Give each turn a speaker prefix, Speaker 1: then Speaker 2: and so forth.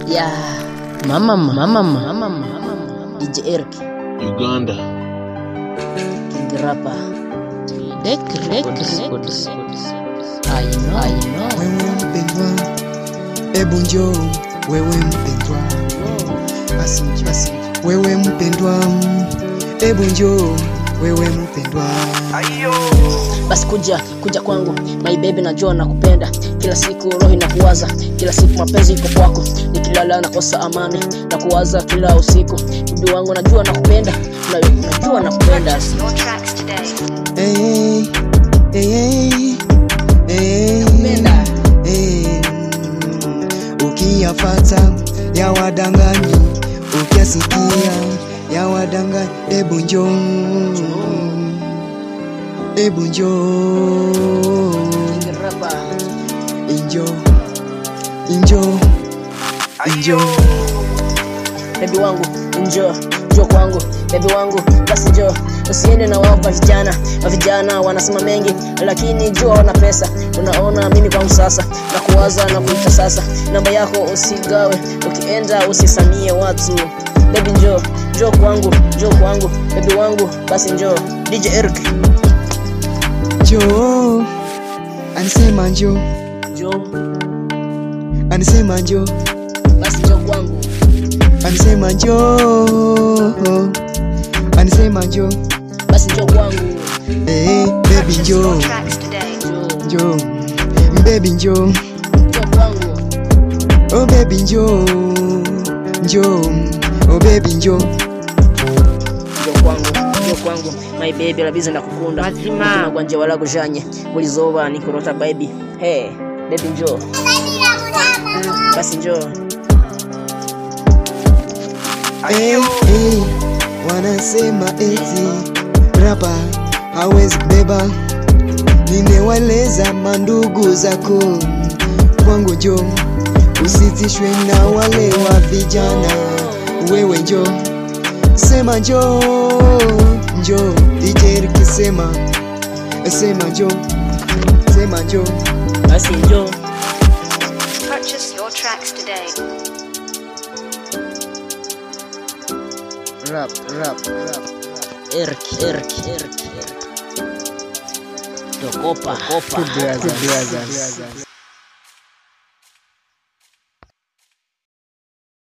Speaker 1: Yeah. Mama, mama, mama, mama, DJ Eric,
Speaker 2: Uganda.
Speaker 1: King Rapper. Dek, dek, records. I know, I know.
Speaker 3: wewe mpendwa, ebu njoo wewe mpendwa, basi basi wewe mpendwa, ebu njoo wewe mpendwa,
Speaker 1: Basi kuja, kuja kwangu my baby, najua nakupenda kila siku, roho inakuwaza kila siku, mapenzi iko kwako, nikilala nakosa amani na kuwaza kila usiku. Bibi wangu, najua nakupenda, na- najua nakupenda.
Speaker 4: Your tracks today.
Speaker 3: hey, hey, hey, hey,
Speaker 1: Nakupenda.
Speaker 3: hey, ukiyafata ya wadanganyi, ukiyasikia ya wadanganyi, ebu njoo, ebu njoo
Speaker 1: King Rapper.
Speaker 3: Injo, injo, injo.
Speaker 1: bebi wangu njoo njoo kwangu bebi wangu basi njoo usiende na wao wa vijana wa vijana wanasema mengi lakini jua wana pesa unaona mimi kwangu sasa na kuwaza na kuita sasa namba yako usigawe ukienda usisanie watu bebi njoo njoo kwangu njoo kwangu bebi wangu basi njoo DJ Eric
Speaker 3: Njoo, anisema njoo,
Speaker 1: njoo
Speaker 3: anisema njoo,
Speaker 1: basi njoo kwangu
Speaker 3: anisema njoo, anisema njoo.
Speaker 1: basi njoo kwangu
Speaker 3: Hey, baby
Speaker 4: Purchase
Speaker 3: njoo,
Speaker 4: your tracks today.
Speaker 1: njoo
Speaker 3: njoo, baby njoo,
Speaker 1: njoo kwangu
Speaker 3: oh baby njoo, njoo, oh baby njoo.
Speaker 1: njoo kwangu njoo kwangu my baby labiza ndakukunda mazima gwanje wala kujanye buli zoba nikurota baby hey baby njoo basi njoo
Speaker 3: Hey, hey, wanasema eti rapa hawezi beba, nimewaleza mandugu zako kwangu, jo usitishwe na wale wa vijana, wewe njo sema njo njo DJ kisema sema njo sema njo
Speaker 1: basi njoo
Speaker 4: Purchase your tracks today.
Speaker 3: rap rap rap
Speaker 1: Eric Eric Eric Eric Tokopa Tokopa
Speaker 3: brothers